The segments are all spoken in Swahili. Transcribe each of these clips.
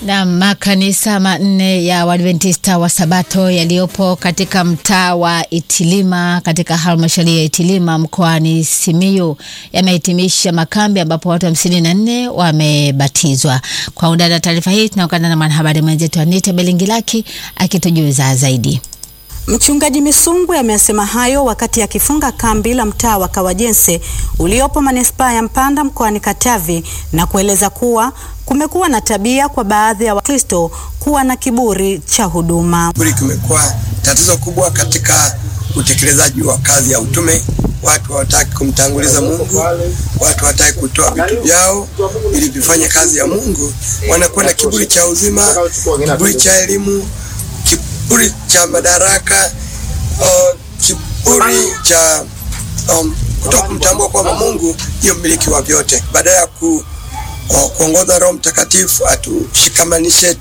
Na makanisa manne ya Waadventista wa Sabato yaliyopo katika mtaa wa Itilima katika halmashauri ya Itilima mkoani Simiyu yamehitimisha makambi ambapo watu hamsini na nne wamebatizwa. Kwa undani wa taarifa hii tunaungana na mwanahabari mwenzetu Anita Belingilaki akitujuza zaidi. Mchungaji Misungwi amesema hayo wakati akifunga kambi la mtaa wa Kawajense uliopo manispaa ya Mpanda mkoani Katavi na kueleza kuwa kumekuwa na tabia kwa baadhi ya Wakristo kuwa na kiburi cha huduma. Kiburi kimekuwa tatizo kubwa katika utekelezaji wa kazi ya utume. Watu hawataki kumtanguliza Mungu, watu hawataki kutoa vitu vyao ili vifanye kazi ya Mungu. Wanakuwa na kiburi cha uzima, kiburi cha elimu, kiburi cha madaraka, uh, kiburi cha um, kutoka kumtambua kwamba Mungu ndiyo mmiliki wa vyote, badala ya ku kuongoza Roho Mtakatifu atushikamanishe,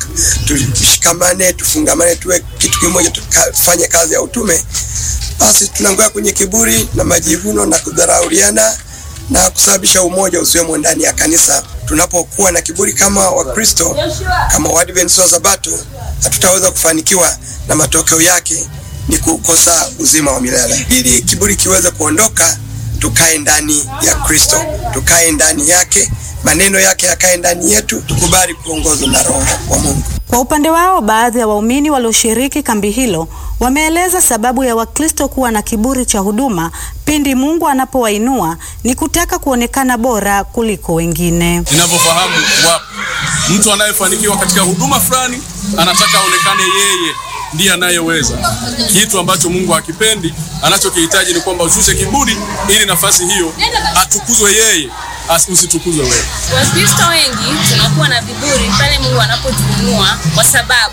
tushikamane, tufungamane, tuwe kitu kimoja, tufanye kazi ya utume. Basi tunaanguka kwenye kiburi na majivuno na kudharauliana na kusababisha umoja usiwemo ndani ya kanisa. Tunapokuwa na kiburi kama Wakristo, kama Waadventista wa Sabato, hatutaweza kufanikiwa na matokeo yake ni kukosa uzima wa milele. Ili kiburi kiweze kuondoka, tukae ndani ya Kristo, tukae ndani yake maneno yake yakae ndani yetu, tukubali kuongozwa na Roho wa Mungu. Kwa upande wao, baadhi ya waumini walioshiriki kambi hilo wameeleza sababu ya Wakristo kuwa na kiburi cha huduma pindi Mungu anapowainua ni kutaka kuonekana bora kuliko wengine. Ninavyofahamu, wapo mtu anayefanikiwa katika huduma fulani anataka aonekane yeye ndiye anayeweza, kitu ambacho Mungu hakipendi. Anachokihitaji ni kwamba ushushe kiburi, ili nafasi hiyo atukuzwe yeye, usitukuzwe wewe. Wakristo wengi tunakuwa na viburi pale Mungu anapotuinua, kwa sababu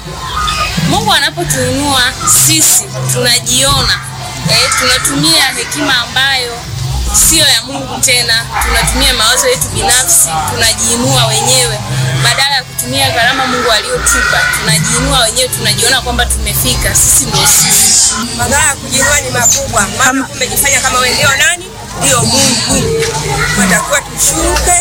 Mungu anapotuinua sisi tunajiona eh, tunatumia hekima ambayo sio ya Mungu tena, tunatumia mawazo yetu binafsi, tunajiinua wenyewe badala ya kutumia gharama Mungu aliyotupa. Tunajiinua wenyewe, tunajiona kwamba tumefika, sisi ndio sisi. Madhara ya kujiinua ni makubwa, maana tumejifanya kama wewe ndio nani, ndio Mungu. Tunatakiwa tushuke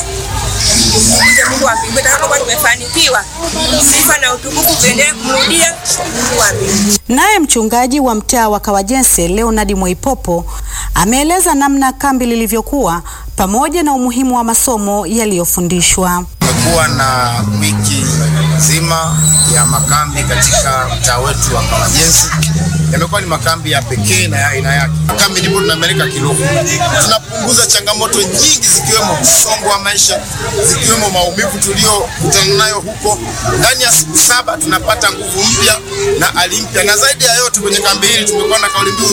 Mje Mungu wa mbinguni, tutakapokuwa tumefanikiwa, sifa na utukufu tuendelee kumrudia Mungu wa mbinguni. Naye mchungaji wa mtaa wa Kawajense Leonard Mwaipopo ameeleza namna kambi lilivyokuwa pamoja na umuhimu wa masomo yaliyofundishwa. Tumekuwa na wiki nzima ya makambi katika mtaa wetu wa Kawajense. Yamekuwa ni makambi ya pekee na ya aina yake. Makambi ndipo tunapeleka kiroho, tunapunguza changamoto nyingi, zikiwemo msongo wa maisha, zikiwemo maumivu tuliyokutana nayo huko. Ndani ya siku saba tunapata nguvu mpya na ari mpya, na zaidi ya yote kwenye kambi hili tumekuwa na kauli mbiu